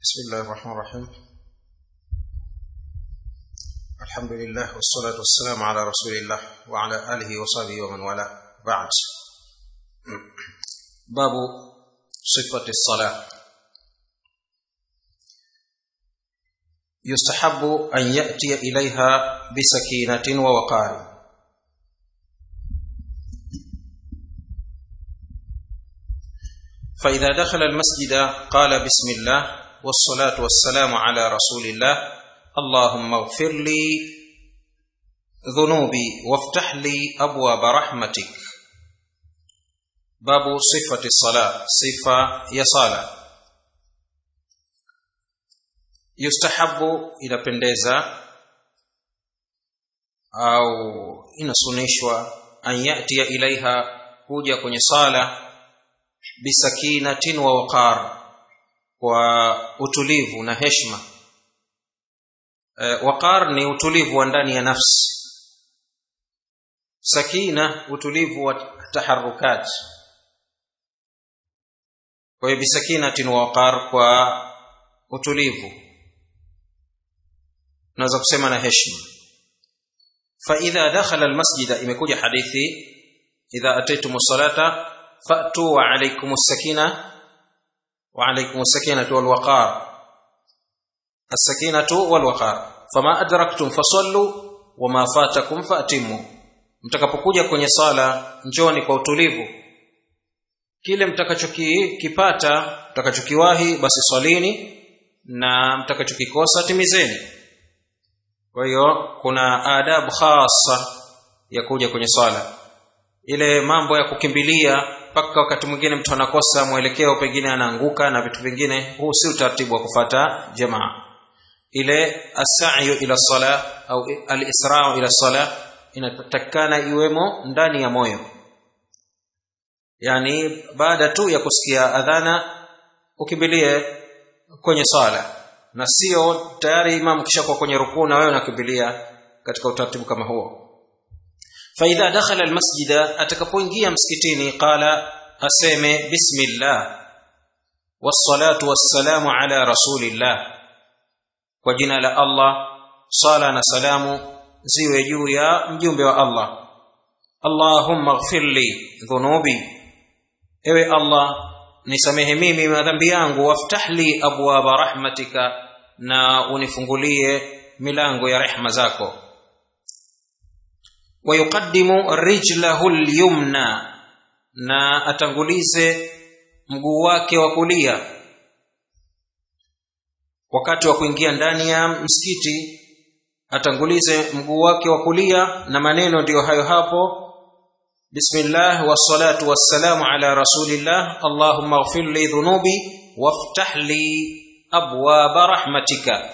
بسم الله الرحمن الرحيم الحمد لله والصلاة والسلام على رسول الله وعلى آله وصحبه ومن والاه بعد باب صفة الصلاة يستحب أن يأتي إليها بسكينة ووقار فإذا دخل المسجد قال بسم الله والصلاة والسلام على رسول الله اللهم اغفر لي ذنوبي وافتح لي أبواب رحمتك باب صفة الصلاة صفة يصالة يستحب إلى بندeza au inasunishwa an yatia ilaiha kuja kwenye sala bisakinatin wa waqar kwa utulivu na heshima e, waqar ni utulivu wa ndani ya nafsi sakina utulivu wa taharukat kwa hiyo bisakinatin wa waqar kwa utulivu naweza kusema na heshima فإذا دخل المسجد imekuja hadithi idha ataytum salata fa'tu wa alaykum as-sakina wa alaykum as-sakinatu wal waqar as-sakinatu wal waqar fama adraktum fasallu wama fatakum fa'timu mtakapokuja kwenye sala njoni kwa utulivu kile mtakachokipata mtakachokiwahi basi swalini na mtakachokikosa timizeni kwa hiyo kuna adabu khasa ya kuja kwenye swala ile mambo ya kukimbilia mpaka wakati mwingine mtu anakosa mwelekeo pengine anaanguka na vitu vingine huu si utaratibu wa kufata jamaa ile asayu ila sala au alisrau ila sala inatakikana iwemo ndani ya moyo yani baada tu ya kusikia adhana ukimbilie kwenye swala na sio tayari imam kishakuwa kwenye rukuu na wewe unakimbilia katika utaratibu kama huo faidha dakhala almasjida atakapoingia msikitini qala aseme bismillah wassalatu wassalamu ala rasulillah kwa jina la Allah sala na salamu ziwe juu ya mjumbe wa Allah Allahumma ighfir li dhunubi ewe Allah nisamehe mimi madhambi yangu waftah li abwaba rahmatika na unifungulie milango ya rehma zako wayuqaddimu rijlahu lyumna na atangulize mguu wake wa kulia wakati wa kuingia ndani ya msikiti atangulize mguu wake wa kulia na maneno ndiyo hayo hapo بسم الله والصلاة والسلام على رسول الله اللهم اغفر لي ذنوبي وافتح لي أبواب رحمتك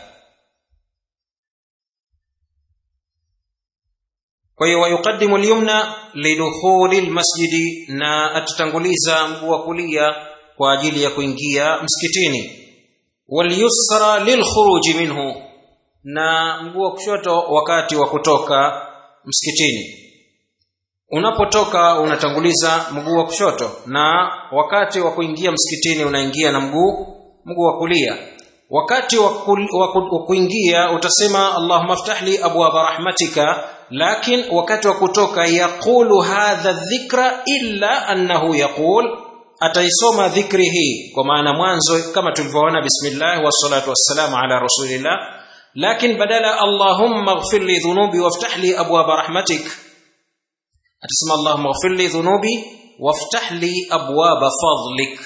ويقدم اليمنى لدخول المسجد na atatanguliza mguu wa kulia kwa ajili ya kuingia msikitini walyusra lilkhuruji minhu na mguu wa kushoto wakati wa kutoka msikitini unapotoka unatanguliza mguu wa kushoto na wakati wa kuingia msikitini unaingia na mguu mguu wa kulia wakati wa kuingia utasema allahumma ftah li abwaba rahmatika lakin wakati wa kutoka yaqulu hadha dhikra illa annahu yaqul ataisoma dhikri hii kwa maana mwanzo kama tulivyoona bismillah wassalatu wassalamu ala rasulillah lakin badala allahumma ighfir li dhunubi waftah li abwaba rahmatika atasema allahumma ighfir li dhunubi waftah li abwaba fadlik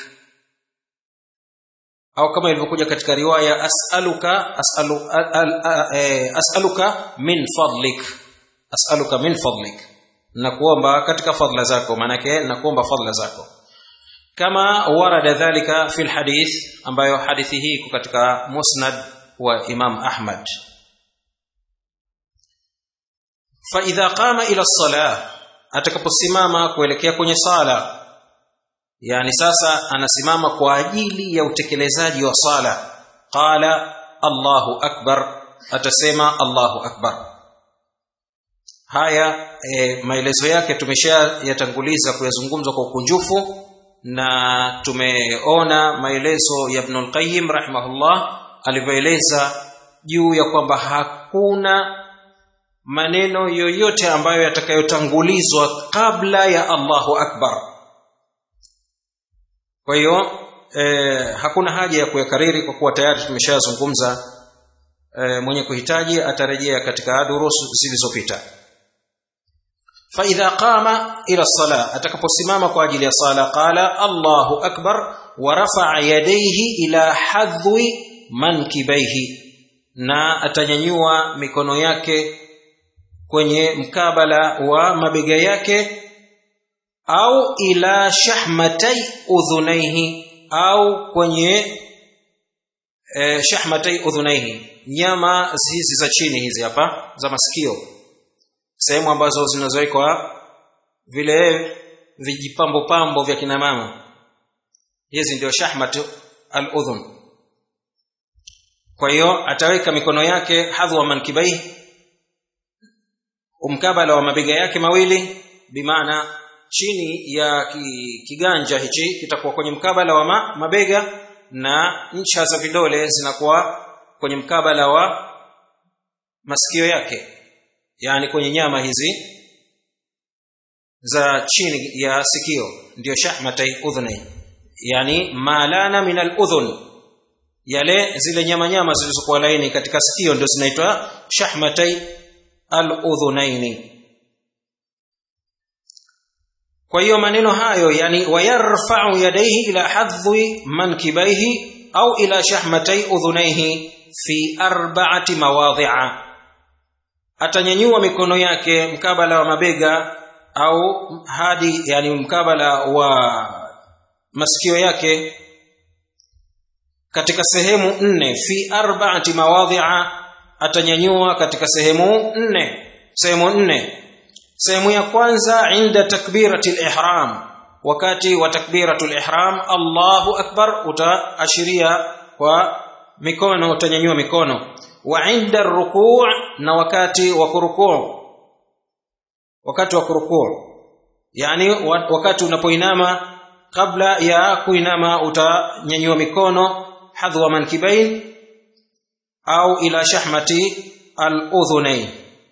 au kama ilivyokuja katika riwaya as'aluka as'alu as'aluka min fadlik as'aluka min fadlik nakuomba katika fadla zako maanake nakuomba fadla zako kama warada dhalika fi lhadith ambayo hadithi hii iko katika musnad wa imam ahmad faidha qama ila lsalah atakaposimama kuelekea kwenye sala yani sasa anasimama kwa ajili ya utekelezaji wa sala qala allahu akbar atasema allahu akbar haya e, maelezo yake tumesha yatanguliza kuyazungumza kwa ukunjufu na tumeona maelezo ya Ibn al-Qayyim rahimahullah alivyoeleza juu ya kwamba hakuna maneno yoyote ambayo yatakayotangulizwa kabla ya Allahu Akbar. Kwa hiyo eh, hakuna haja ya kuyakariri kwa kuwa tayari tumeshazungumza. Eh, mwenye kuhitaji atarejea katika durusu zilizopita. فإذا قام إلى الصلاة أتكبسمام قاجل صلاة قال الله أكبر ورفع يديه إلى حذو منكبيه na atanyanyua mikono yake kwenye mkabala wa mabega yake au ila shahmatai udhunaihi au kwenye eh, shahmatai udhunaihi nyama hizi za chini hizi hapa za masikio sehemu ambazo zinazowekwa vile vijipambo pambo vya kina mama hizi ndio shahmat al-udhun kwa hiyo ataweka mikono yake hadhwa mankibai umkabala wa mabega yake mawili bimaana chini ya kiganja hichi kitakuwa kwenye mkabala wa ma, mabega na ncha za vidole zinakuwa kwenye mkabala wa masikio yake yani kwenye nyama hizi za chini ya sikio ndio shahmatai udhuni yani malana min al-udhun yale zile nyama nyama zilizokuwa laini katika sikio ndio zinaitwa shahmatai al-udhunaini kwa hiyo maneno hayo yani wayarfa'u yadayhi ila hadhi mankibaihi au ila shahmatai udhunaihi fi arba'ati mawadhi'a atanyanyua mikono yake mkabala wa mabega au hadi yani mkabala wa masikio yake katika sehemu nne fi arba'ati mawadhi'a atanyanyua katika sehemu nne sehemu nne sehemu ya kwanza inda takbiratil ihram wakati wa takbiratul ihram Allahu akbar utaashiria kwa mikono utanyanyua mikono wa inda rukuu na wakati wa kurukuu wakati wa kurukuu yani wakati unapoinama kabla ya kuinama utanyanyua mikono hadhwa mankibain au ila shahmati al-udhunain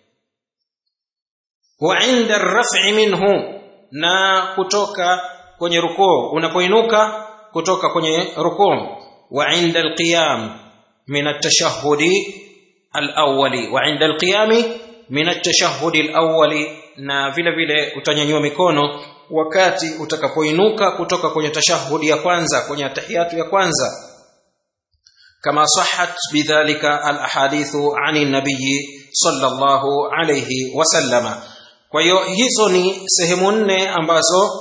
wa inda ar-raf'i minhu na kutoka kwenye rukuu unapoinuka kutoka kwenye rukuu wa inda al-qiyam min at-tashahhudi al-awwali wa inda al-qiyami min at-tashahhudi al-awwali na vile vile utanyanyua mikono wakati utakapoinuka kutoka kwenye tashahudi ya kwanza kwenye tahiyatu ya kwanza kama sahat bidhalika alahadithu ani nabii sallallahu alayhi wasallama kwa hiyo hizo ni sehemu nne ambazo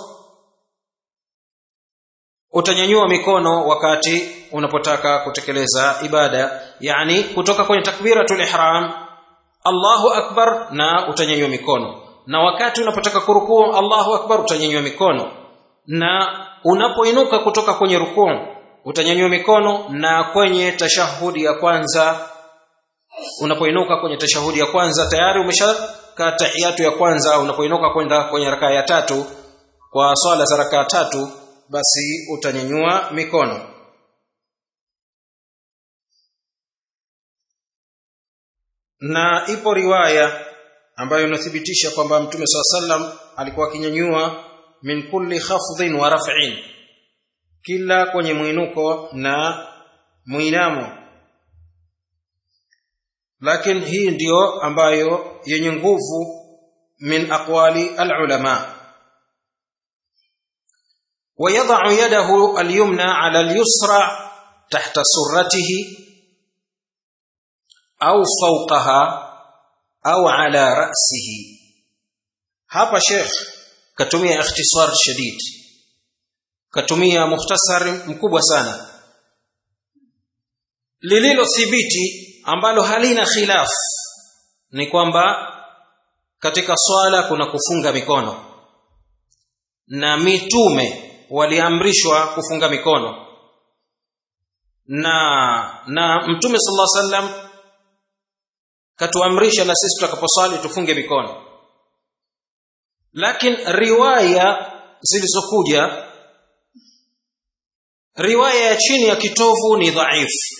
utanyanyua mikono wakati unapotaka kutekeleza ibada yani kutoka kwenye takbiratul ihram Allahu akbar na utanyanyua mikono na wakati unapotaka kurukuu Allahu akbar utanyanyua mikono na unapoinuka kutoka kwenye rukuu utanyanyua mikono na kwenye tashahudi ya kwanza unapoinuka kwenye tashahudi ya kwanza tayari umeshaka tahiyatu ya kwanza unapoinuka kwenda kwenye rakaa ya tatu kwa swala za rakaa tatu basi utanyanyua mikono na ipo riwaya ambayo inathibitisha kwamba mtume swalla sallam alikuwa akinyanyua min kulli khafdhin wa raf'in kila kwenye mwinuko na mwinamo lakini hii ndiyo ambayo yenye nguvu min aqwali alulama ويضع يده اليمنى على اليسرى تحت سرته أو فوقها au ala ra'sihi hapa sheikh katumia ikhtisar shadid katumia mukhtasar mkubwa sana lililo thibiti ambalo halina khilaf ni kwamba katika swala kuna kufunga mikono na mitume waliamrishwa kufunga mikono na na mtume sallallahu alaihi wasallam katuamrisha na sisi tutakaposwali tufunge mikono lakini riwaya zilizokuja riwaya ya chini ya kitovu ni dhaifu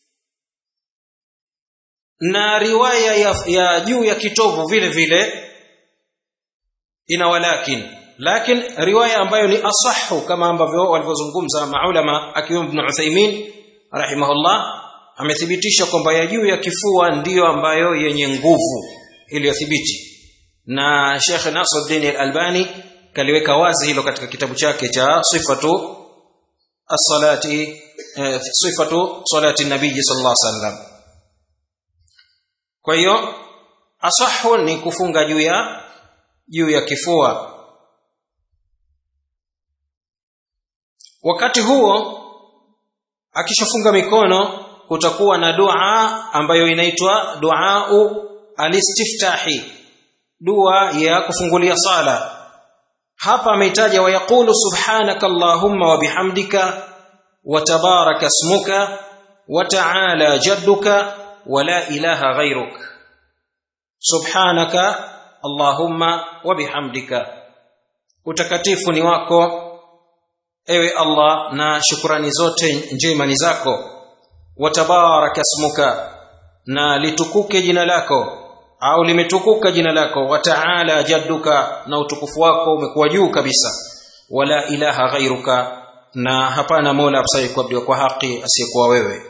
na riwaya ya, ya juu ya kitovu vile vile ina walakin lakin riwaya ambayo ni asahu kama ambavyo walivyozungumza maulama akiwemo ibn Uthaymeen rahimahullah amethibitisha kwamba ya juu ya kifua ndiyo ambayo yenye nguvu iliyothibiti na Sheikh Nasruddin Al-Albani kaliweka wazi hilo katika kitabu chake cha sifatu as-salati eh, sifatu salati nabii sallallahu alaihi wasallam kwa hiyo asahu ni kufunga juu ya juu ya kifua wakati huo akishafunga mikono kutakuwa na dua ambayo inaitwa duau alistiftahi dua ya kufungulia sala hapa ameitaja wayaqulu subhanaka allahumma wa bihamdika wa tabaraka ismuka wa ta'ala jadduka wa la ilaha ghayruk subhanaka allahumma wa bihamdika utakatifu ni wako ewe allah na shukrani zote njema ni zako wa tabaraka ismuka na litukuke jina lako au limetukuka jina lako wa ta'ala jadduka na utukufu wako umekuwa juu kabisa wala ilaha ghairuka na hapana mola apsaye kuabudiwa kwa haki asiyekuwa wewe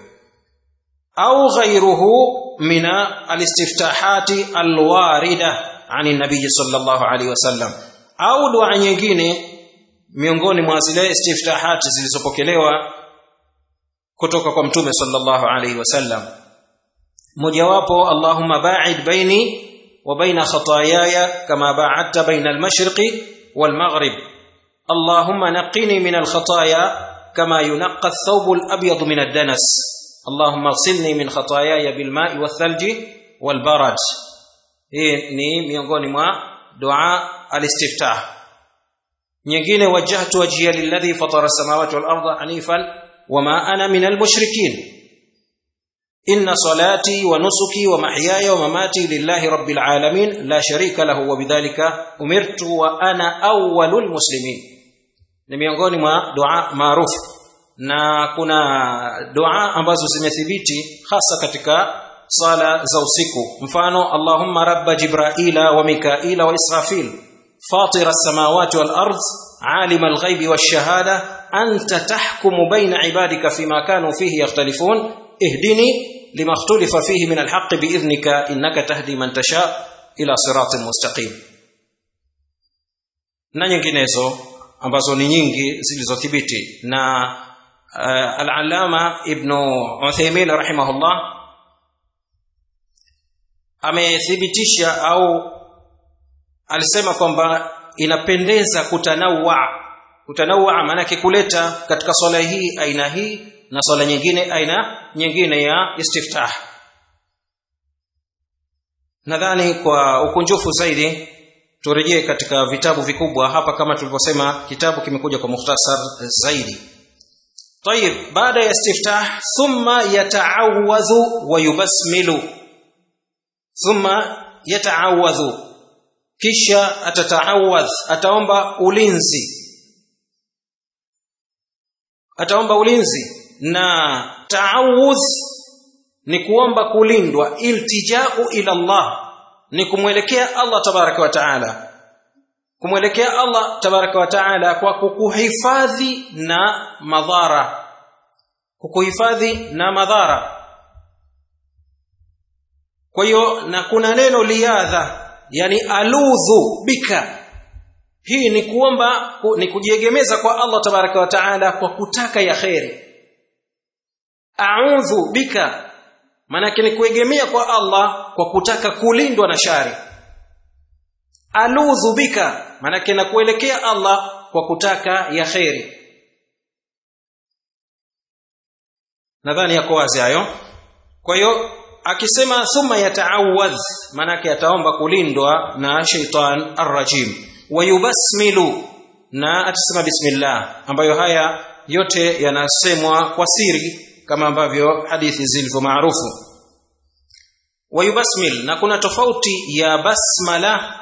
au ghairuhu mina alistiftahati alwarida ani nabii sallallahu alaihi wasallam au dua nyingine miongoni mwa zile istiftahati zilizopokelewa kutoka kwa mtume sallallahu alaihi wasallam mojawapo allahumma ba'id baini wa baina khataayaya kama ba'adta baina al-mashriqi wal-maghrib allahumma naqqini min al-khataaya kama yunqqa ath-thawb al-abyad min ad-danas allahumma ighsilni min khataayaya bil-ma'i wath-thalji wal-barad hii ni miongoni mwa dua al-istiftah nyingine wajjahtu wajhiya lilladhi fatara as-samawati wal-ardha hanifan wama ana min al-mushrikin إن صلاتي ونسكي ومحياي ومماتي لله رب العالمين لا شريك له وبذلك أمرت وأنا أول المسلمين ni miongoni mwa dua maarufu na kuna dua ambazo zimethibiti hasa katika sala za usiku mfano allahumma rabba jibraila wa mikaila wa israfil fatira as-samawati wal ard alim al-ghaibi wash-shahada anta tahkumu baina ibadika fima kanu fihi yakhtalifun ihdini لما اختلف فيه من الحق باذنك انك تهدي من تشاء الى صراط مستقيم na nyinginezo ambazo ni nyingi zilizothibiti na uh, al-allama ibn Uthaymeen rahimahullah amethibitisha au alisema kwamba inapendeza kutanawa kutanawa maana kuleta katika swala hii aina hii na swala nyingine aina nyingine ya istiftah nadhani kwa ukunjufu zaidi turejee katika vitabu vikubwa hapa kama tulivyosema kitabu kimekuja kwa mukhtasar zaidi طيب baada ya istiftah thumma yata'awadhu wa yubasmilu thumma yata'awadhu kisha atata'awadh ataomba ulinzi ataomba ulinzi na taawudh ni kuomba kulindwa iltijau ila Allah ni kumwelekea Allah tabaraka wa taala kumwelekea Allah tabaraka wa taala kwa kukuhifadhi na madhara kukuhifadhi na madhara kwa hiyo na kuna neno liadha yani aludhu bika hii ni kuomba ni kujiegemeza kwa Allah tabaraka wa taala kwa kutaka ya kheri a'udhu bika manake ni kuegemea kwa Allah kwa kutaka kulindwa na shari aludhu bika manake na kuelekea Allah kwa kutaka ya kheri nadhani yako wazi hayo kwa hiyo akisema thumma yata'awadh manake ataomba kulindwa na shaitan arrajim wayubasmilu na atasema bismillah ambayo haya yote yanasemwa kwa siri kama ambavyo hadithi zilivyo maarufu wayubasmil na kuna tofauti ya basmala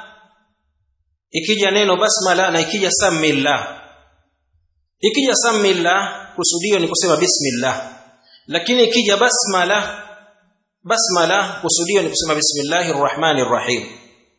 ikija neno basmala na ikija samillah ikija samillah kusudio ni kusema bismillah lakini ikija basmala basmala kusudio ni kusema bismillahir rahmanir rahim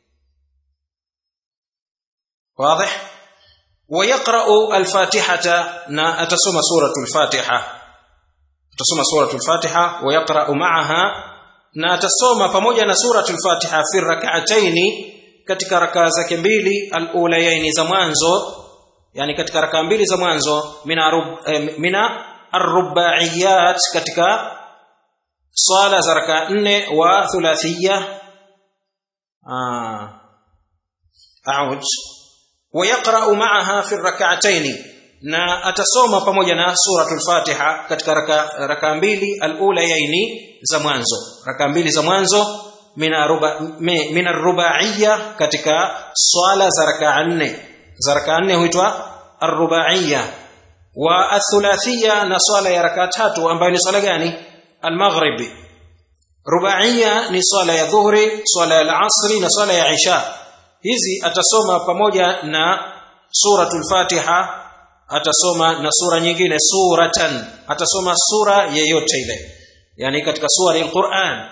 واضح ويقرأ الفاتحة نا أتسمى سورة الفاتحة أتسمى سورة الفاتحة ويقرأ معها نا أتسمى pamoja na سورة الفاتحة في الركعتين katika rakaa zake mbili alulayaini za mwanzo yani katika rakaa mbili za mwanzo mina eh, mina arrubaiyat katika swala za rakaa nne wa thulathiyya ah auj ويقرأ معها في الركعتين na atasoma pamoja na suratul fatiha katika raka, raka mbili alulayaini za mwanzo raka mbili za mwanzo min arrubaiya katika swala za raka nne za raka nne huitwa arrubaiya wa athulathia na swala ya raka tatu ambayo ni swala gani almaghribi rubaiya ni swala ya dhuhri swala ya alasri na swala ya isha hizi atasoma pamoja na suratul fatiha atasoma na sura nyingine suratan atasoma sura yeyote ile yani katika sura al-Qur'an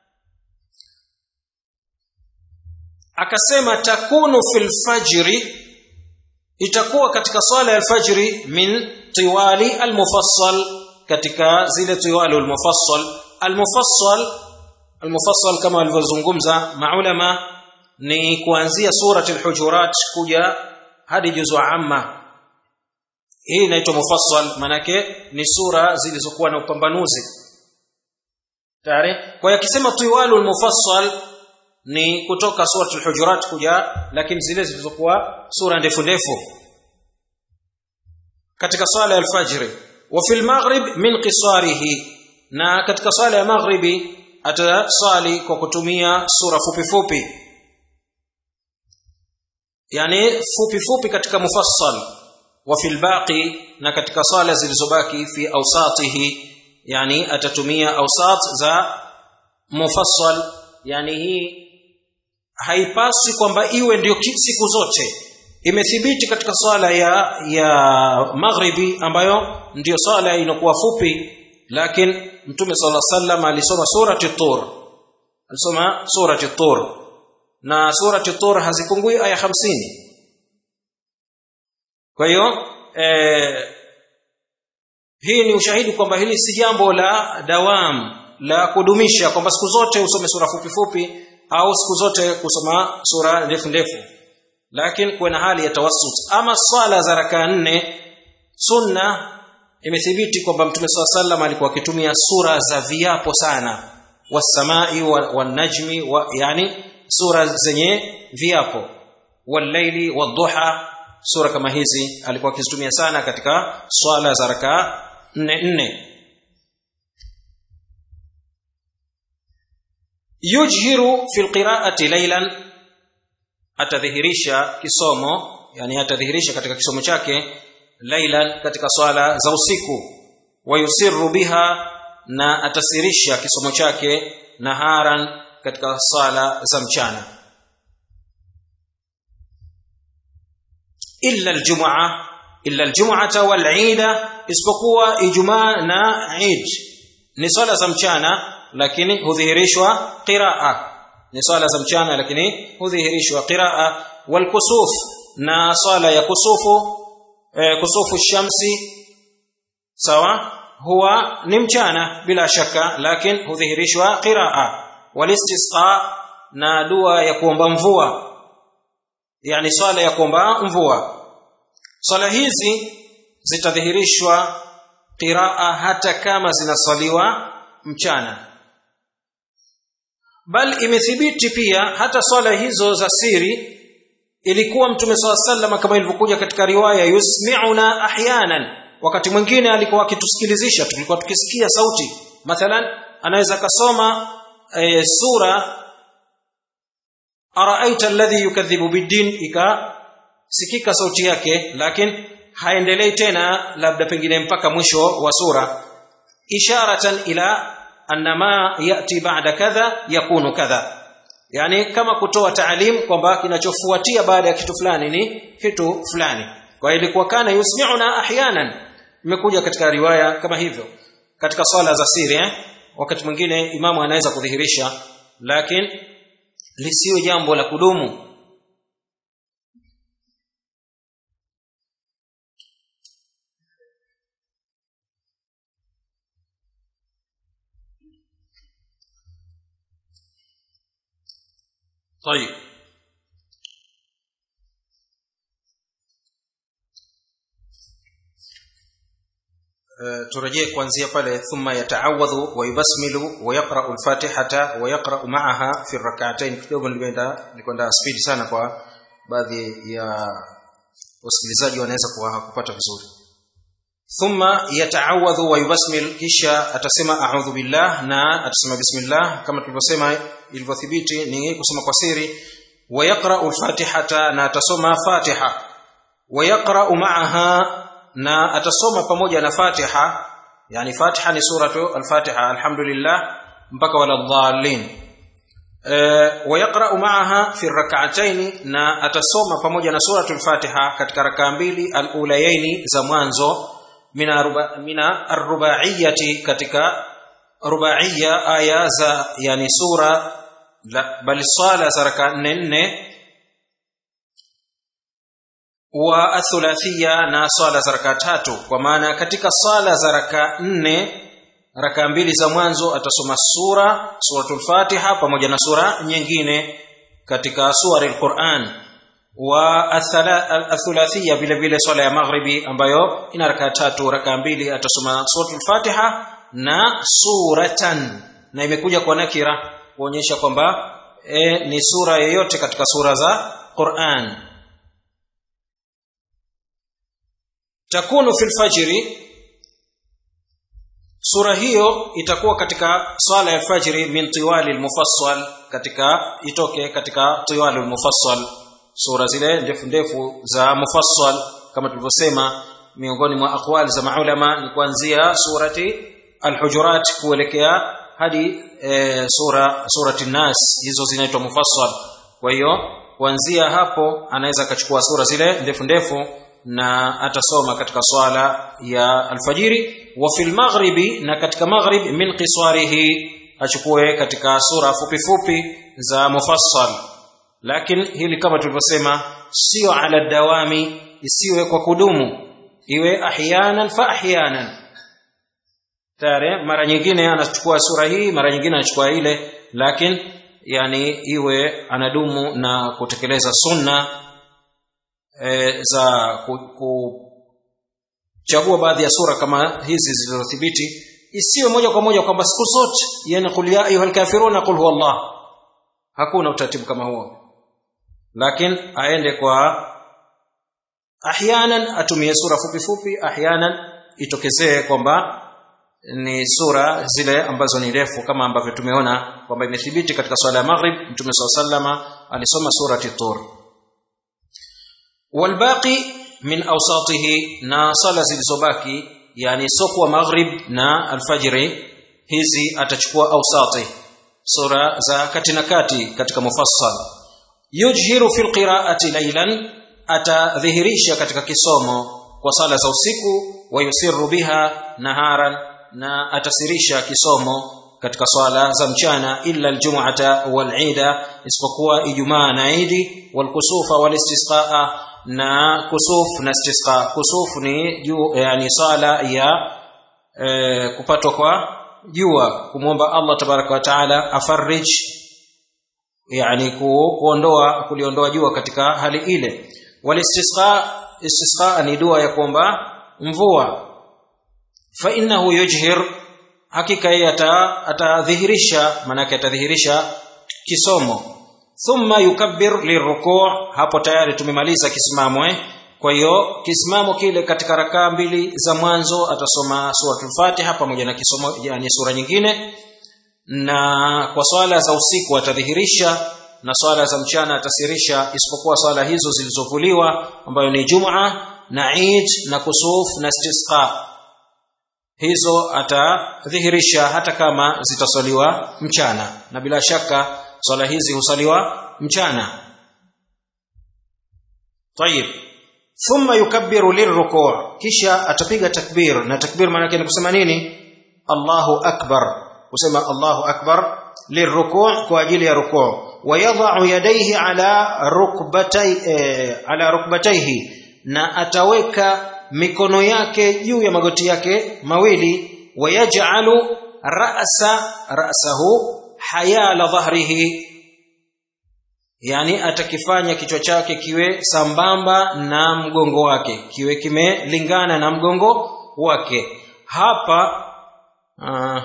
akasema takunu fil fajri itakuwa katika swala ya alfajri min tiwali almufassal katika zile tiwali almufassal almufassal almufassal kama walivyozungumza maulama ni kuanzia surati al-hujurat kuja hadi juzu amma hii inaitwa mufassal manake ni sura zilizokuwa na upambanuzi tayari kwa hiyo akisema tiwalul mufassal ni kutoka surati al-hujurat kuja lakini zile zilizokuwa sura ndefu ndefu katika swala ya al-fajr wa fil maghrib min qisarihi na katika swala ya maghribi atasali kwa kutumia sura fupi fupi yani fupi fupi katika mufassal wa fil baqi na katika swala zilizobaki fi awsatihi yani atatumia awsat za mufassal yani hii haipaswi kwamba iwe ndio siku zote imethibiti katika swala ya ya maghribi ambayo ndiyo swala inakuwa fupi lakini mtume sala sallam alisoma surati tur alisoma surati tur na surati tur hazipungui aya hamsini kwa hiyo eh, hii ni ushahidi kwamba hili si jambo la dawam la kudumisha kwamba siku zote usome sura fupi fupi au siku zote kusoma sura ndefu ndefu lakini kuwe na hali ya tawassut ama swala za raka nne sunna imethibiti kwamba mtume saa sallam alikuwa akitumia sura za viapo sana wasamai wanajmi wa, wa yani sura zenye viapo wallaili wadhuha sura kama hizi alikuwa akizitumia sana katika swala za raka nne nne yujhiru fi lqiraati laylan atadhihirisha kisomo yani atadhihirisha katika kisomo chake laylan katika swala za usiku wayusirru biha na atasirisha kisomo chake naharan katika swala za mchana illa aljum'a illa aljum'ata wal 'ida isipokuwa ijumaa na 'id ni swala za mchana lakini hudhihirishwa qiraa ni swala za mchana lakini hudhihirishwa qiraa wal kusuf na swala ya kusufu e, kusufu shamsi sawa huwa ni mchana bila shaka lakini hudhihirishwa qiraa wal istisqa na dua ya kuomba mvua yani swala ya kuomba mvua swala hizi zitadhihirishwa qiraa hata kama zinasaliwa mchana bal imethibiti pia hata swala hizo za siri ilikuwa mtume swalla sallam kama ilivyokuja katika riwaya yusmi'una ahyanan wakati mwingine alikuwa akitusikilizisha tulikuwa tukisikia sauti mathalan anaweza kasoma e, sura araaita alladhi yukadhibu biddin ikasikika sauti yake lakini haendelei tena labda pengine mpaka mwisho wa sura isharatan ila anna ma yati ba'da kadha yakunu kadha yani kama kutoa taalim kwamba kinachofuatia baada ya kitu fulani ni kitu fulani kwa hiyo ilikuwa kana yusmi'una ahyanan imekuja katika riwaya kama hivyo katika swala za siri eh? wakati mwingine imamu anaweza kudhihirisha lakini lisiwe jambo la kudumu طيب turejee kuanzia pale thumma yataawadhu wa yubasmilu wa yaqra'u al-fatihata wa yaqra'u ma'aha fi rak'atayn kidogo nilikwenda nilikwenda speed sana kwa baadhi ya wasikilizaji wanaweza kupata vizuri thumma yataawadhu wa yubasmil kisha atasema a'udhu billah na atasema bismillah kama tulivyosema ilivyothibiti ni kusoma kwa siri wa yaqra'u al-fatihata na atasoma fatiha wa yaqra'u ma'aha na atasoma pamoja na Fatiha yani Fatiha ni suratu al-Fatiha alhamdulillah mpaka wala dhalin e, wa yaqra'u ma'aha fi rak'atayn na atasoma pamoja na suratu al-Fatiha katika rakaa mbili al-ulayaini za mwanzo mina ruba, mina ar-rubaiyati katika rubaiya aya za yani sura bali sala za rakaa 4 4 wa athulathia na swala za raka tatu kwa maana katika swala za raka nne raka mbili za mwanzo atasoma sura suratul fatiha pamoja na sura nyingine katika suari alquran wa athulathia vile vile swala ya maghribi ambayo ina raka tatu raka mbili atasoma suratul fatiha na suratan na imekuja kwa nakira kuonyesha kwamba e, ni sura yoyote katika sura za Qur'an takunu fil fajri sura hiyo itakuwa katika swala ya fajri min tiwali almufassal katika itoke katika tiwali almufassal sura zile ndefu ndefu za mufassal kama tulivyosema miongoni mwa aqwali za maulama ni kuanzia surati alhujurat kuelekea hadi e, sura surati nas hizo zinaitwa mufassal kwa hiyo kuanzia hapo anaweza akachukua sura zile ndefu ndefu na atasoma katika swala ya alfajiri wa fil maghribi na katika maghrib min qiswarihi achukue katika sura fupi fupi za mufassal lakini hili kama tulivyosema sio ala dawami isiwe kwa kudumu iwe ahyanan fa ahyanan tare mara nyingine anachukua sura hii mara nyingine anachukua ile lakini yani iwe anadumu na kutekeleza sunna e, za kuchagua baadhi ya sura kama hizi zilizothibiti isiwe moja kwa moja kwamba siku zote yani qul ya ayuha alkafiruna qul huwa allah hakuna utaratibu kama huo lakini aende kwa ahyanan atumie sura fupi fupi ahyanan itokezee kwamba ni sura zile ambazo ni refu kama ambavyo tumeona kwamba imethibiti katika swala ya maghrib mtume swalla sallama alisoma surati tur والباقي من اوساطه na sala zilizobaki yani sokwa maghrib na alfajiri hizi atachukua ausati sura za kati na kati katika mufassal yujhiru fil qira'ati laylan atadhihirisha katika kisomo kwa sala za usiku wa yusirru biha naharan na atasirisha kisomo katika swala za mchana illa aljum'ata wal 'ida isipokuwa ijumaa na idi wal kusufa wal istisqaa na kusuf na istisqa kusuf ni juu yani sala ya e, kupatwa kwa jua kumwomba Allah tabaraka wa taala afarij yani ku, kuondoa kuliondoa jua katika hali ile wal istisqa istisqa ni dua ya kuomba mvua fa innahu yujhir hakika yeye atadhihirisha maanake atadhihirisha kisomo thumma yukabbir lirruku' hapo tayari tumemaliza kisimamo eh kwa hiyo kisimamo kile katika rakaa mbili za mwanzo atasoma suratul Fatiha pamoja na kisomo yani sura nyingine na kwa swala za usiku atadhihirisha na swala za mchana atasirisha isipokuwa swala hizo zilizovuliwa ambayo ni Jum'a na Eid na kusuf na istisqa hizo atadhihirisha hata kama zitaswaliwa mchana na bila shaka swala hizi husaliwa mchana طيب thumma yukabbiru lirruku' kisha atapiga takbir na takbir maana yake ni kusema nini Allahu akbar kusema Allahu akbar lirruku' kwa ajili ya ruku' wayadha'u yadayhi ala rukbatay eh, ala rukbatayhi na ataweka mikono yake juu ya magoti yake mawili wayaj'alu ra'sa ra'sahu hayala dhahrihi yani atakifanya kichwa chake kiwe sambamba na mgongo wake kiwe kimelingana na mgongo wake hapa uh,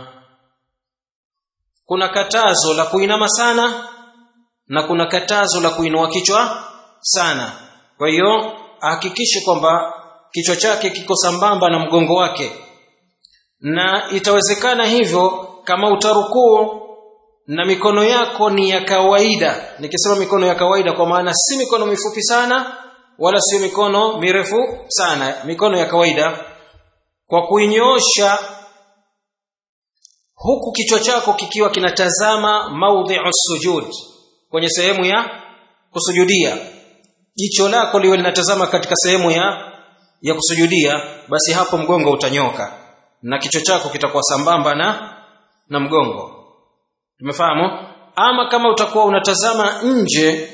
kuna katazo la kuinama sana na kuna katazo la kuinua kichwa sana kwa hiyo ahakikishe kwamba kichwa chake kiko sambamba na mgongo wake na itawezekana hivyo kama utarukuu na mikono yako ni ya kawaida nikisema mikono ya kawaida kwa maana si mikono mifupi sana wala sio mikono mirefu sana mikono ya kawaida kwa kuinyoosha huku kichwa chako kikiwa kinatazama maudhi'u sujud kwenye sehemu ya kusujudia jicho lako liwe linatazama katika sehemu ya ya kusujudia basi hapo mgongo utanyoka na kichwa chako kitakuwa sambamba na na mgongo tumefahamu ama kama utakuwa unatazama nje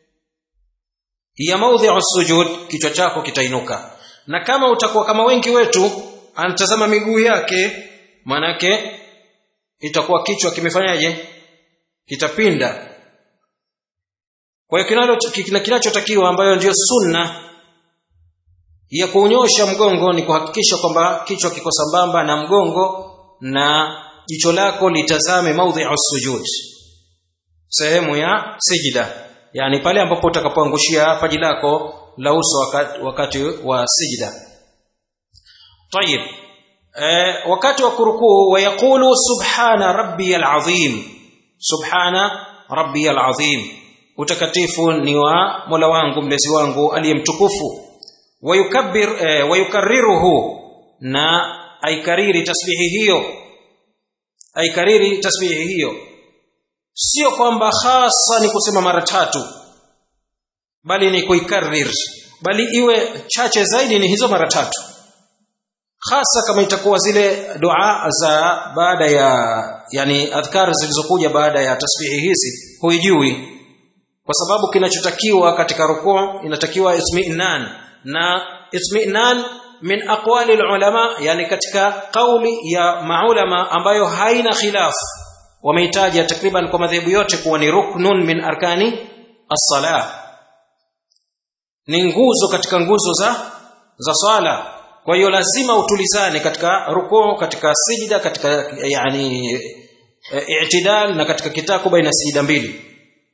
ya maudhi'u sujud kichwa chako kitainuka na kama utakuwa kama wengi wetu anatazama miguu yake manake itakuwa kichwa kimefanyaje kitapinda kwa hiyo kinachotakiwa ambayo ndiyo sunna ya kuunyosha mgongo ni kuhakikisha kwamba kichwa kiko sambamba na mgongo na jicho lako litazame maudhi'u sujud sehemu ya sijida yani pale ambapo utakapoangushia paji lako la uso wakati, wakati wa sijida طيب eh, wakati wa kurukuu wayaqulu subhana rabbiyal azim subhana rabbiyal azim utakatifu ni wa Mola wangu mlezi wangu aliyemtukufu wayukabbir eh, wayukarriruhu na aikariri tasbihi hiyo aikariri tasbihi hiyo sio kwamba hasa ni kusema mara tatu bali ni kuikarrir bali iwe chache zaidi ni hizo mara tatu hasa kama itakuwa zile dua za baada ya yani adhkar zilizokuja baada ya tasbihi hizi huijui kwa sababu kinachotakiwa katika rukuu inatakiwa itmi'nan na itmi'nan min aqwali ulama yani katika kauli ya maulama ambayo haina khilaf wameitaja takriban kwa madhehebu yote kuwa ni ruknun min arkani as-salah ni nguzo katika nguzo za za swala kwa hiyo lazima utulizane katika rukuu katika sijida katika yani i'tidal na katika kitako baina sijida mbili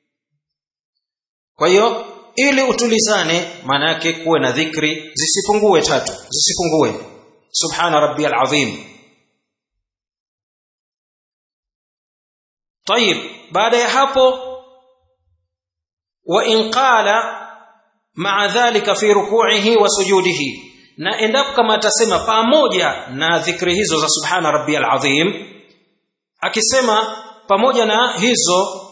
kwa hiyo ili utulizane maana yake kuwe na dhikri zisipungue tatu zisipungue subhana rabbiyal azim طيب baada ya hapo wa in qala ma'a dhalika fi ruku'ihi wa sujudihi na endapo kama atasema pamoja na dhikri hizo za subhana rabbiyal azim akisema pamoja na hizo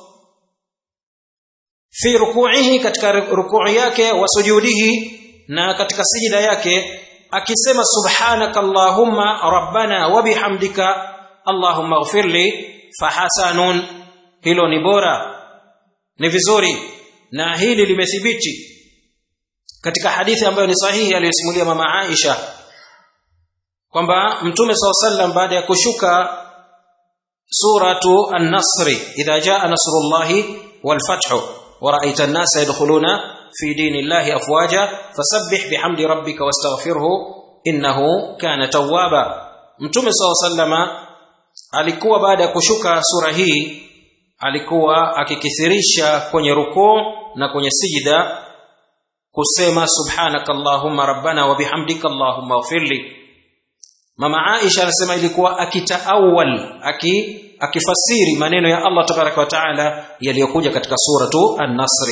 fi ruku'ihi katika rukuu yake wa sujudihi na katika sijida yake akisema subhanaka allahumma rabbana wa bihamdika allahumma ighfirli fahasanun hilo ni bora ni vizuri na hili limethibiti katika hadithi ambayo ni sahihi aliyosimulia mama Aisha kwamba mtume SAW sallam baada ya kushuka suratu an-nasr idha jaa nasrullahi wal fathu wa ra'aita an-nasa yadkhuluna fi dinillahi afwaja fasabbih bihamdi rabbika wastaghfirhu innahu kana tawwaba mtume SAW sallama alikuwa baada ya kushuka sura hii alikuwa akikithirisha kwenye rukuu na kwenye sijida kusema subhanaka allahumma rabbana wa bihamdika allahumma ighfirli mama Aisha anasema ilikuwa akitaawal aki akifasiri maneno ya Allah tabaraka wa taala yaliyokuja katika suratu an-nasr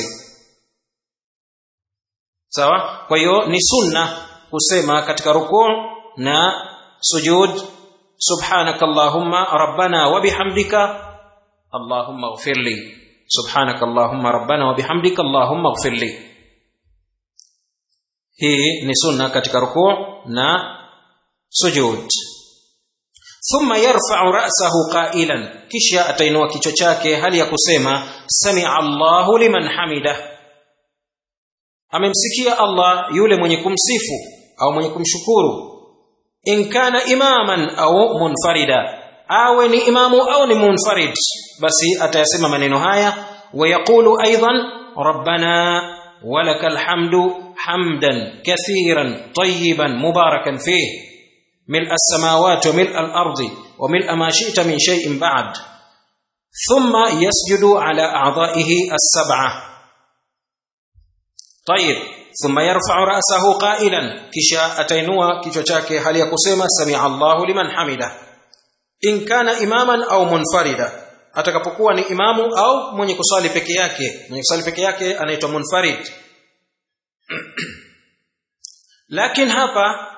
sawa kwa hiyo ni sunna kusema katika rukuu na sujud subhanaka allahumma rabbana wa bihamdika allahumma ighfirli subhanaka allahumma rabbana wa bihamdika allahumma ighfirli hii ni sunna katika rukuu na sujud thumma yarfa'u ra'sahu qailan kisha atainua kichwa chake hali ya kusema sami'a Allahu liman hamida amemsikia Allah yule mwenye kumsifu au mwenye kumshukuru in kana imaman au munfarida awe ni imamu au ni munfarid basi atayasema maneno haya wayaqulu aidan rabbana walakal hamdu hamdan kathiran tayyiban mubarakan fihi ملء السماوات وملء الارض وملء ما شئت من شيء بعد ثم يسجد على اعضائه السبعه طيب ثم يرفع راسه قائلا كشا اتينوا kichwa chake hali ya kusema samia Allahu liman hamida in kana imaman au munfarida atakapokuwa ni imamu au mwenye kusali peke yake mwenye kusali peke yake anaitwa munfarid lakini hapa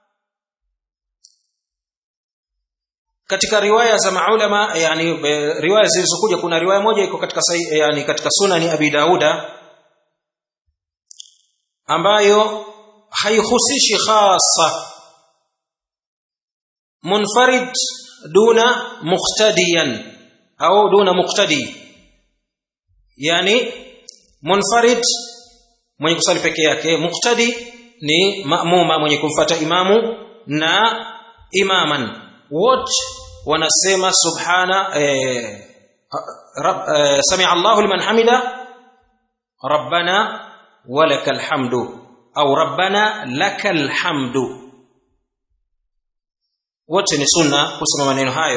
katika riwaya za maulama yani riwaya zilizokuja kuna riwaya moja iko katika yani katika sunani abi dauda ambayo haihusishi khasa munfarid duna muqtadiyan au duna muqtadi yani munfarid mwenye kusali peke yake muqtadi ni maamuma mwenye kumfata imamu na imaman wote wanasema subhana eh, rab, eh, sami Allahu liman hamida rabbana walakal hamdu au rabbana lakal hamdu wote ni sunna kusema maneno hayo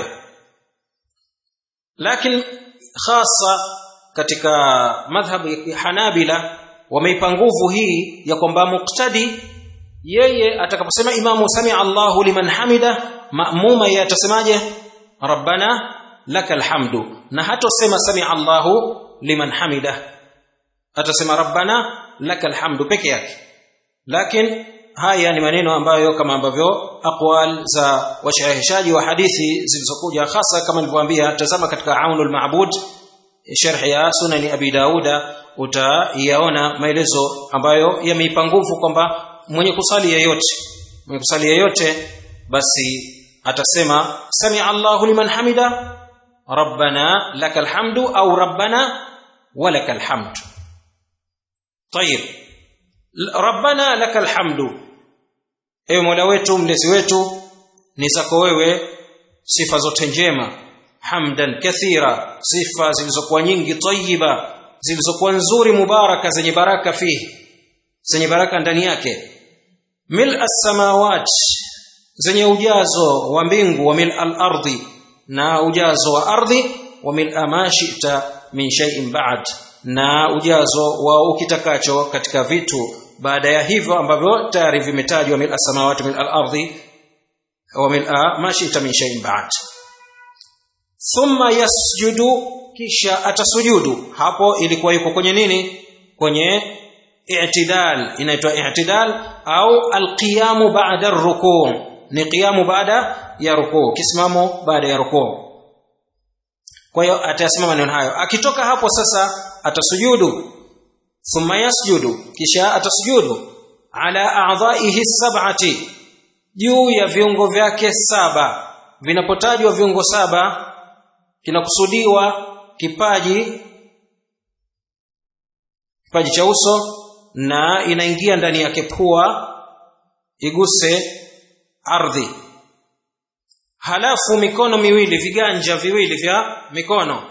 lakini hasa katika madhhabu ya Hanabila wameipa nguvu hii ya kwamba muqtadi yeye atakaposema imamu sami Allahu liman hamida maamuma yeye atasemaje rabbana lakal hamdu na hatosema sami Allahu liman hamida atasema rabbana lakal hamdu peke yake lakini haya ni maneno ambayo kama ambavyo aqwal za washahishaji wa hadithi zilizokuja hasa kama nilivyowaambia tazama katika aunul ma'bud sharh ya sunani abi dauda utaiona maelezo ambayo yameipa nguvu kwamba mwenye kusali yeyote mwenye kusali yeyote basi atasema sami Allahu liman hamida rabbana lakal hamdu au rabbana walakal hamdu طيب rabbana lakal hamdu ewe mola wetu mlezi wetu ni zako wewe sifa zote njema hamdan kathira sifa zilizokuwa nyingi tayyiba zilizokuwa nzuri mubaraka zenye baraka fihi zenye baraka ndani yake mil as-samawat zenye ujazo wa mbingu wa mil al-ardi na ujazo wa ardhi wa mil ma shi'ta min shay'in ba'd na ujazo wa ukitakacho katika vitu baada ya hivyo ambavyo tayari vimetajwa mil as-samawati mil al-ardi wa mil ma shi'ta min shay'in ba'd thumma yasjudu kisha atasujudu hapo ilikuwa yuko kwenye nini kwenye i'tidal inaitwa i'tidal au alqiyamu ba'da ar-ruku' ni qiyamu baada ya rukuu kisimamo baada ya rukuu kwa hiyo atasimama maneno hayo akitoka hapo sasa atasujudu thumma yasjudu kisha atasujudu ala a'dha'ihi sab'ati juu ya viungo vyake saba vinapotajwa viungo saba kinakusudiwa kipaji kipaji cha uso na inaingia ndani yake pua iguse ardhi halafu mikono miwili viganja viwili vya mikono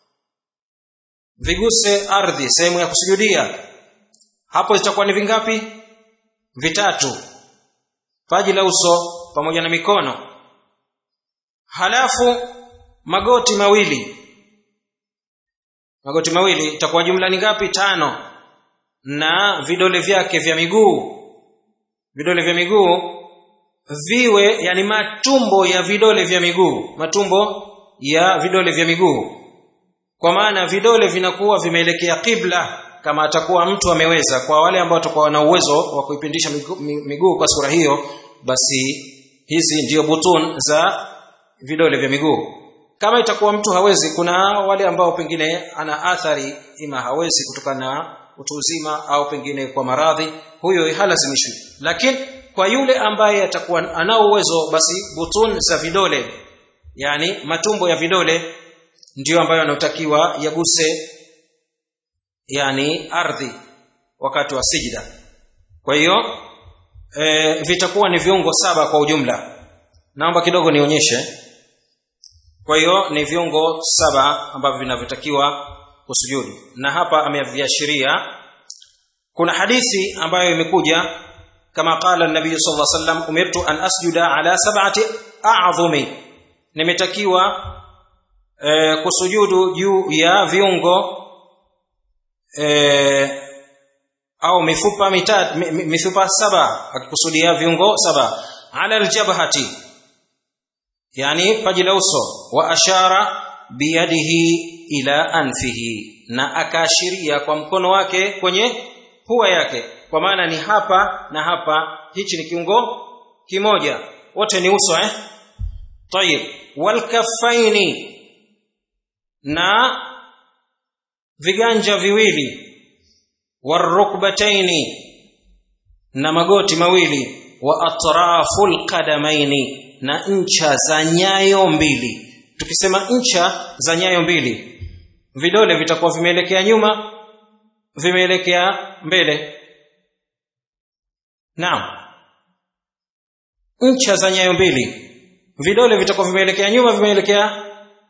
viguse ardhi sehemu ya kusujudia hapo zitakuwa ni vingapi vitatu paji la uso pamoja na mikono halafu magoti mawili magoti mawili itakuwa jumla ni ngapi tano na vidole vyake vya miguu vidole vya miguu viwe yani matumbo ya vidole vya miguu matumbo ya vidole vya miguu kwa maana vidole vinakuwa vimeelekea kibla kama atakuwa mtu ameweza kwa wale ambao watakuwa na uwezo wa kuipindisha miguu, miguu kwa sura hiyo basi hizi ndiyo butun za vidole vya miguu kama itakuwa mtu hawezi kuna wale ambao pengine ana athari ima hawezi kutokana na utu uzima au pengine kwa maradhi huyo halazimishwi lakini kwa yule ambaye atakuwa anao uwezo basi butun za vidole yani matumbo ya vidole ndiyo ambayo yanayotakiwa yaguse yani ardhi wakati wa sijda kwa hiyo e, vitakuwa ni viungo saba kwa ujumla naomba kidogo nionyeshe kwa hiyo ni viungo saba ambavyo vinavyotakiwa kusujudu na hapa ameviashiria kuna hadithi ambayo imekuja kama qala nabii sallallahu alaihi wasallam umirtu an asjuda ala sab'ati a'zumi nimetakiwa e, kusujudu juu ya viungo e, au mifupa mitatu mifupa saba akikusudia viungo saba ala aljabhati yani paji la uso wa ashara biyadihi ila anfihi na akaashiria kwa mkono wake kwenye pua yake kwa maana ni hapa na hapa hichi ni kiungo kimoja wote ni uso eh tayib walkaffaini na viganja viwili warukbataini na magoti mawili wa atraful qadamaini na ncha za nyayo mbili tukisema ncha za nyayo mbili vidole vitakuwa vimeelekea nyuma vimeelekea mbele naam ncha za nyayo mbili vidole vitakuwa vimeelekea nyuma vimeelekea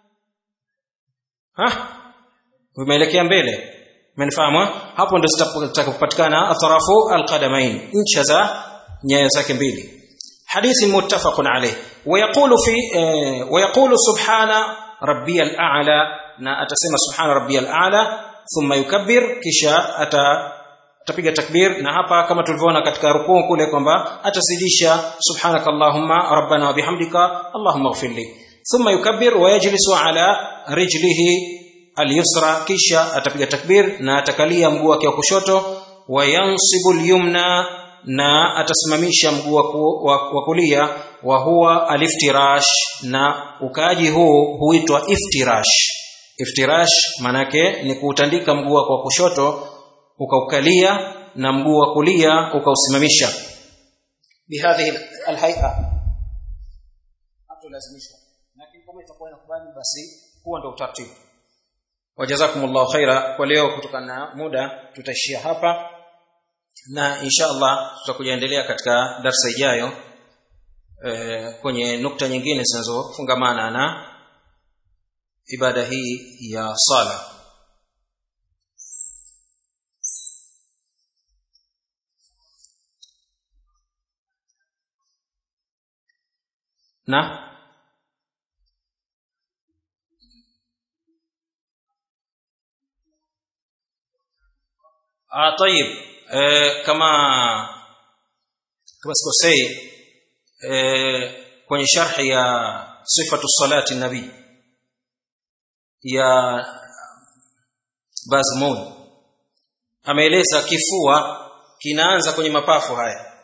ha vimeelekea mbele umenifahamu hapo ndio zitakapopatikana atrafu alqadamain ncha za nyayo zake mbili حديث متفق عليه ويقول في ويقول سبحان ربي الأعلى na atasema subhana rabbiyal a'la thumma yukabbir kisha ata atapiga takbir na hapa kama tulivyoona katika rukuu kule kwamba atazidisha subhanaka allahumma rabbana wa bihamdika allahumma ighfirli thumma yukabbir wa yajlisu ala rijlihi alyusra kisha atapiga takbir na atakalia mguu wake wa kushoto wa yansibu alyumna na atasimamisha mguu wa kulia wa huwa aliftirash na ukaaji huu huitwa iftirash iftirash manake ni kuutandika mguu wako wa kushoto ukaukalia na mguu wa kulia ukausimamisha bihadhihi alhay'a hatulazimishwa lakini kama itakuwa inakubali basi huo ndio utaratibu wajazakumullahu khaira kwa leo kutokana na muda tutaishia hapa na insha Allah tutakuja endelea katika darsa ijayo e, kwenye nukta nyingine zinazofungamana na ibada hii ya sala na ah طيب e, kama kama sikosei e, kwenye sharhi ya sifatu salati nabii ya Bazmun ameeleza kifua kinaanza kwenye mapafu haya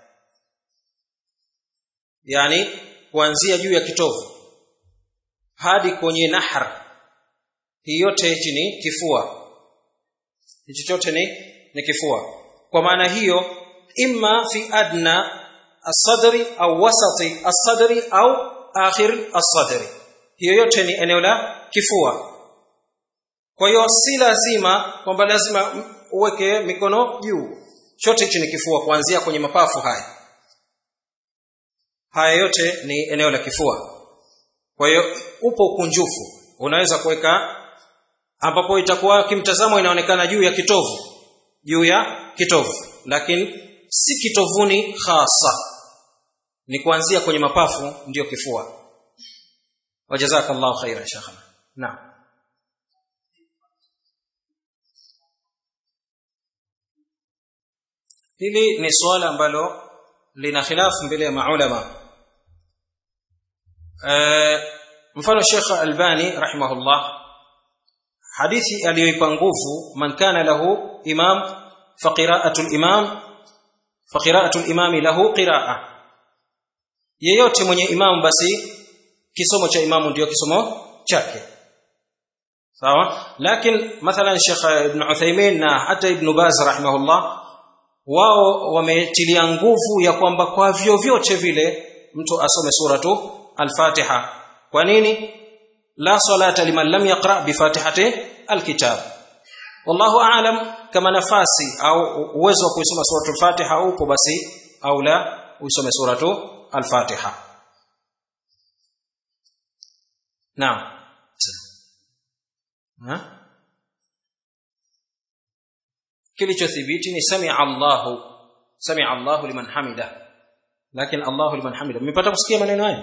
yani kuanzia juu ya kitovu hadi kwenye nahar hii yote hichi ni kifua hichi chote ni ni kifua kwa maana hiyo imma fi adna as-sadri au wasati as-sadri au akhir as-sadri hiyo yote ni eneo la kifua kwa hiyo si lazima kwamba lazima uweke mikono juu chote hichi ni kifua kuanzia kwenye mapafu haya haya yote ni eneo la kifua kwa hiyo upo ukunjufu unaweza kuweka ambapo itakuwa kimtazamo inaonekana juu ya kitovu juu ya kitovu lakini si kitovuni hasa ni kuanzia kwenye mapafu ndiyo kifua wajazakallahu khaira shakhana naam hili ni swala ambalo lina khilafu mbele ya maulama e, mfano Sheikh Albani rahimahullah hadithi aliyoipa nguvu man kana lahu imam fa qira'atu al-imam fa qira'atu al-imam lahu qira'a yeyote mwenye imamu basi kisomo cha imamu ndiyo kisomo chake sawa lakini mathalan Sheikh Ibn Uthaymeen na hata Ibn Baz rahimahullah wao wametilia nguvu ya kwamba kwa vyovyote vile mtu asome suratu al-Fatiha kwa nini la salata liman lam yaqra bi fatihati al-kitab wallahu aalam kama nafasi au uwezo wa kuisoma suratu al-Fatiha upo basi au la uisome suratu al-Fatiha naam ha kilichothibiti ni sami Allahu sami Allahu liman hamida lakini Allahu liman hamida mmepata kusikia maneno haya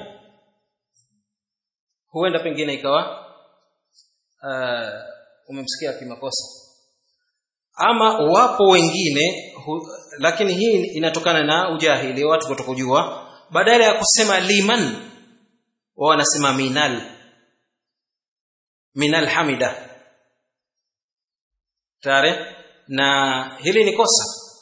huenda pengine ikawa uh, umemsikia kimakosa ama wapo wengine hu, lakini hii inatokana na ujahili watu kutokujua badala ya kusema liman wao wanasema minal minal hamida tare na hili ni kosa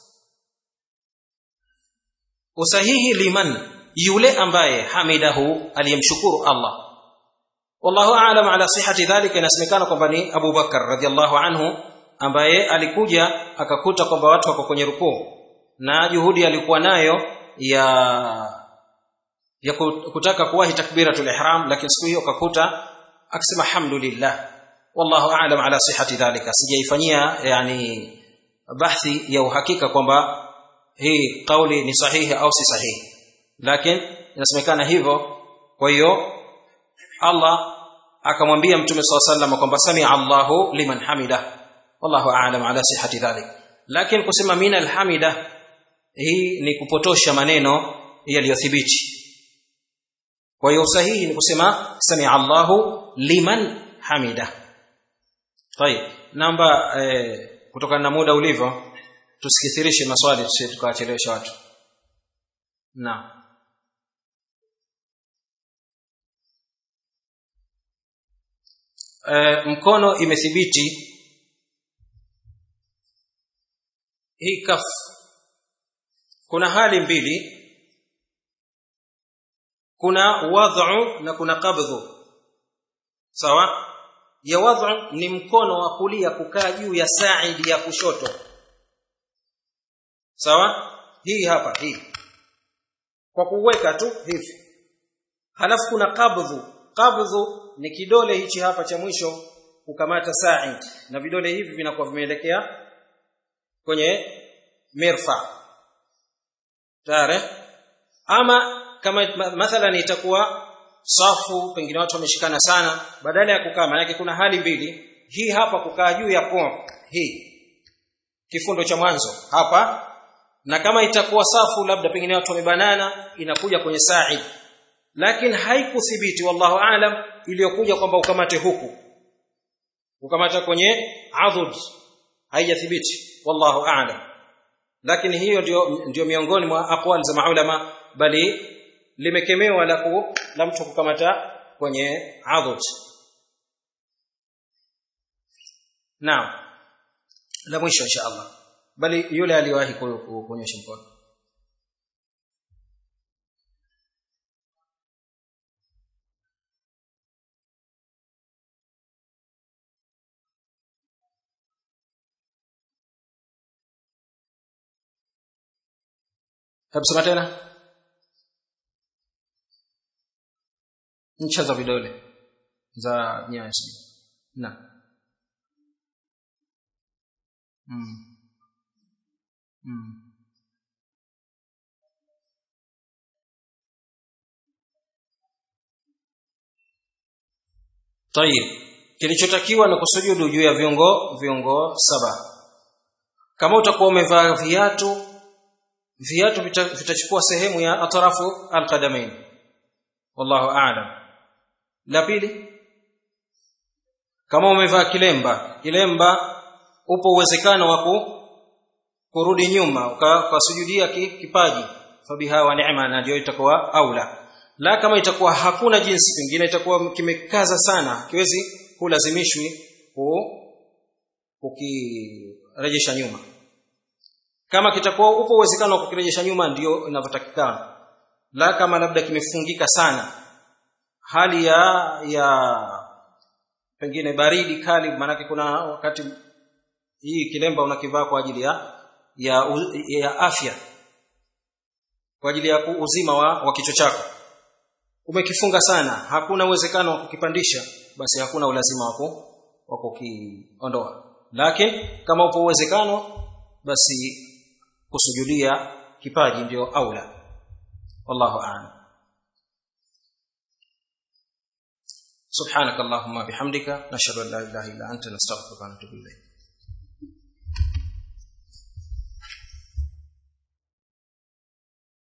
usahihi liman yule ambaye hamidahu aliyemshukuru Allah wallahu aalam ala sihhati dhalika inasemekana kwamba ni Abu Bakar radhiallahu anhu ambaye alikuja akakuta kwamba watu wako kwenye rukuu na juhudi alikuwa nayo ya ya kutaka kuwahi takbiratul ihram lakini siku hiyo akakuta akisema alhamdulillah wallahu aalam ala sihhati dhalika sijaifanyia yani bahthi ya uhakika kwamba hii kauli ni sahihi au si sahihi lakini inasemekana hivyo kwa hiyo Allah akamwambia mtume swalla sallam kwamba samia Allahu liman hamida wallahu aalam ala sihhati dhalik lakini kusema mina alhamida hii ni kupotosha maneno yaliyothibiti kwa hiyo sahihi ni kusema samia Allahu liman hamida طيب namba eh, kutokana na muda ulivyo tusikithirishe maswali tusije tukawachelewesha watu naam e, mkono imethibiti hii kaf kuna hali mbili kuna wad'u na kuna qabdhu sawa ya wad'u ni mkono wa kulia kukaa juu ya saidi ya kushoto sawa hii hapa hii kwa kuweka tu hivi halafu kuna qabdhu qabdhu ni kidole hichi hapa cha mwisho kukamata sa'id na vidole hivi vinakuwa vimeelekea kwenye mirfa tare ama kama mathalan itakuwa safu pengine watu wameshikana sana badala ya kukaa maana kuna hali mbili hii hapa kukaa juu ya pom hii kifundo cha mwanzo hapa na kama itakuwa safu labda pengine watu wamebanana inakuja kwenye sa'id lakini haikuthibiti wallahu aalam iliyokuja kwamba ukamate huku ukamata kwenye adhud haijathibiti wallahu aalam lakini hiyo ndio ndio miongoni mwa aqwal za maulama bali limekemewa la ku, la mtu kukamata kwenye adhud naam la mwisho insha Allah bali yule aliwahi kuonyesha mkono hebu sema tena ncha za vidole za nyayo na mm. Mm. Tayib. Kilichotakiwa ni kusujudu juu ya viungo viungo saba. Kama utakuwa umevaa viatu viatu vitachukua sehemu ya atrafu alqadamain. Wallahu a'lam. La pili kama umevaa kilemba, kilemba upo uwezekano wa kurudi nyuma ukasujudia kipaji fabiha wa neema na ndio itakuwa aula la kama itakuwa hakuna jinsi pengine itakuwa kimekaza sana kiwezi kulazimishwi kukirejesha nyuma kama kitakuwa upo uwezekano wa kukirejesha nyuma ndio inavyotakikana la kama labda kimefungika sana hali ya ya pengine baridi kali maanake kuna wakati hii kilemba unakivaa kwa ajili ya ya, ya afya kwa ajili ya uzima wa, wa kichwa chako umekifunga sana hakuna uwezekano wa kukipandisha basi hakuna ulazima wako wa kukiondoa lakini kama upo uwezekano basi kusujudia kipaji ndio aula wallahu a'lam سبحانك اللهم بحمدك نشهد ان لا اله الا انت نستغفرك ونتوب اليك